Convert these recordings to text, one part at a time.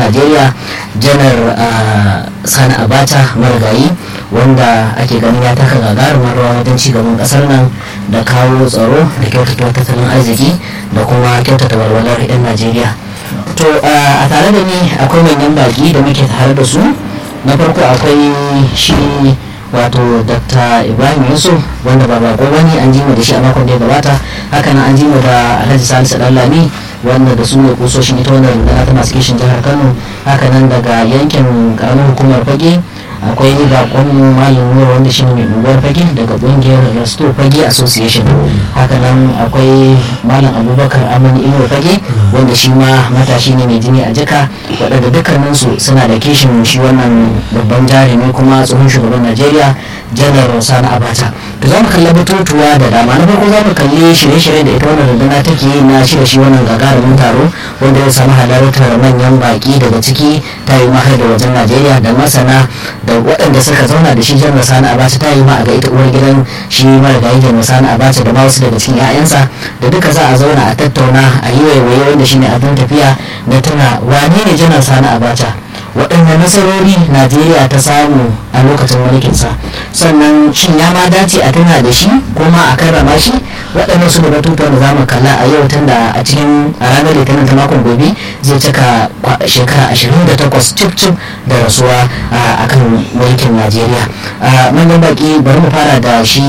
najeriya janar sani abacha marigayi wanda ake ganin ya taka gagarumar rawa wajen cigaban kasar nan da kawo tsaro da kyautata tattalin arziki da kuma kyautata walwalar 'yan najeriya to a tare da ni akwai manyan baki da muke tare da su na farko akwai shi wato dr ibrahim yusuf wanda ba bako wani an jima da shi a makon da ya gabata haka nan an jima da alhaji salisu lami wanda da su ne kusoshin ita wannan rundunar ta masu kishin jihar kano haka nan daga yankin karamin hukumar fage akwai bakon malam nura wanda shi ne mai unguwar fage daga kungiyar resto fage association haka nan akwai malam abubakar amani ino fage wanda shi ma matashi ne mai jini a jika waɗanda dukkaninsu suna da kishin shi wannan babban jarumi kuma tsohon shugaban najeriya janar sani abacha to za mu kalli batutuwa da dama na farko za mu kalli shirye-shirye da ita wannan rundunar take yi na shirya shi wannan gagarumin taro wanda ya samu halartar manyan baki daga ciki ta yi mahar da wajen najeriya da masana da waɗanda suka zauna da shi janar sani abacha ta yi ma a ga ita uwar gidan shi marigayi janar sani abacha da ma wasu daga cikin 'ya'yansa da duka za a zauna a tattauna a yi waiwaye wanda shine abin tafiya na tuna wane ne janar sani abacha waɗanne nasarori najeriya ta samu a lokacin mulkinsa sannan shin ya ma dace a tuna da shi kuma a karrama shi waɗannan su da batutuwan da za mu kalla a yau tun da a cikin a ranar litinin ta makon gobe zai cika shekara 28 cif cif da rasuwa a kan mulkin najeriya manyan baki bari mu fara da shi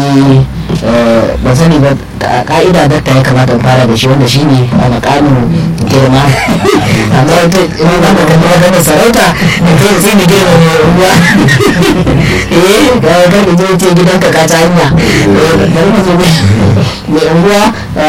ban sani ba ka'ida dakta ya kamata mu fara da shi wanda shi ne a makamin girma amma wata ina ba da kalli wata sarauta da kai sai ni girma mai ruwa eh ga ga da je ce gidanka ka ta hanya bari mu zo mai unguwa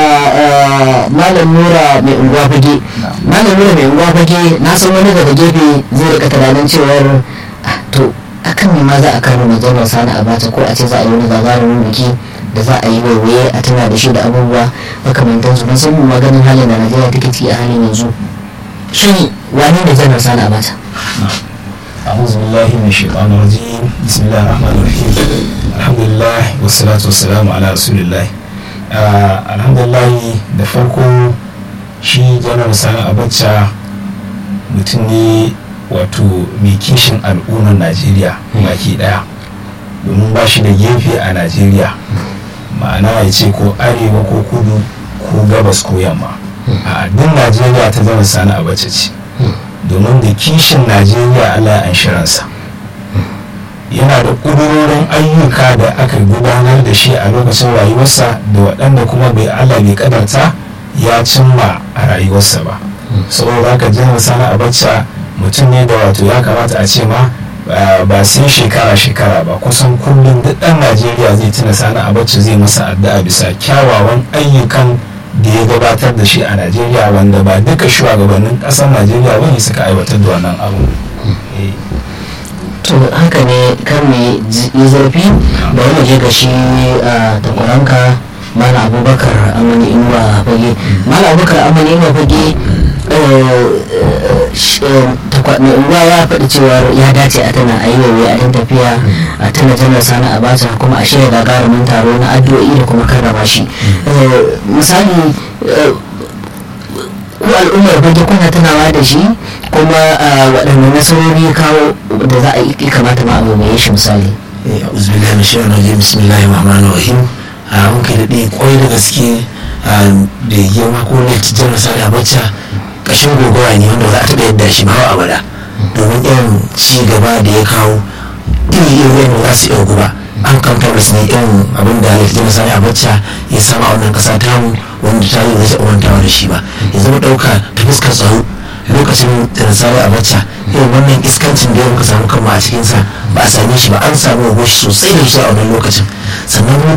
malam nura mai unguwa fage malam nura mai unguwa fage na san wani daga gefe zai rika tunanin cewar to akan ne ma za a kano mai janar sani abacha ko a ce za a yi wani gagarumin biki da za a yi waiwaye a tuna da shi da abubuwa makamantan su san mu maganin halin da najeriya take ciki a halin yanzu shin wani da janar sani abacha أعوذ بالله من الشيطان الرجيم بسم الله الرحمن الرحيم الحمد لله والصلاة والسلام على رسول الله الحمد لله da farko shi janar sani abacha mutum ne wato mai kishin al'ummar najeriya baki daya domin ba shi da gefe a najeriya ma'ana ya ce ko arewa ko kudu ko gabas ko yamma a duk najeriya ta zama sani abacha ce domin da kishin najeriya allah an shiransa yana da ƙudurorin ayyuka da aka gudanar da shi a lokacin rayuwarsa da waɗanda kuma bai allah bai kadarta ya cimma a rayuwarsa ba saboda haka jihar sani abacha mutum ne da wato ya kamata a ce ma ba sai shekara-shekara ba kusan kullum duk ɗan najeriya zai tuna sani abacha zai masa addu'a bisa kyawawan ayyukan da ya gabatar da shi a najeriya wanda ba duka shugabannin ƙasar najeriya bane suka aiwatar da wannan abu to haka ne kan mai yi zafi bari mu je ga shi a takwaranka mala abubakar amani inuwa fage mala abubakar amani inuwa fage mai unguwa ya faɗi cewar ya dace a tana a yi waiwai a tafiya a tana janar sani a bata kuma a shirya gagarumin taro na addu'o'i da kuma karrama shi misali ku al'ummar fage kuna tunawa da shi kuma waɗanne nasarori kawo da za a yi kamata ma abu mai shi misali أعوذ بالله من الشيطان الرجيم بسم الله الرحمن الرحيم mun kai daɗe kwai da gaske da girma ko na janar sani abacha ƙashin gogora ne wanda za a taɓa yadda shi ba abada domin irin ci gaba da ya kawo iri iri wanda za su iya guba an kamfar ne irin abin da ya janar sani abacha ya sama a wannan ƙasa tamu wanda ta yi zai umantawa da shi ba ya zama ɗauka ta fuskar tsaro lokacin janar sani abacha irin wannan iskancin da ya muka samu kanmu a cikinsa ba a same shi ba an samu goshi sosai da shi a wannan lokacin sannan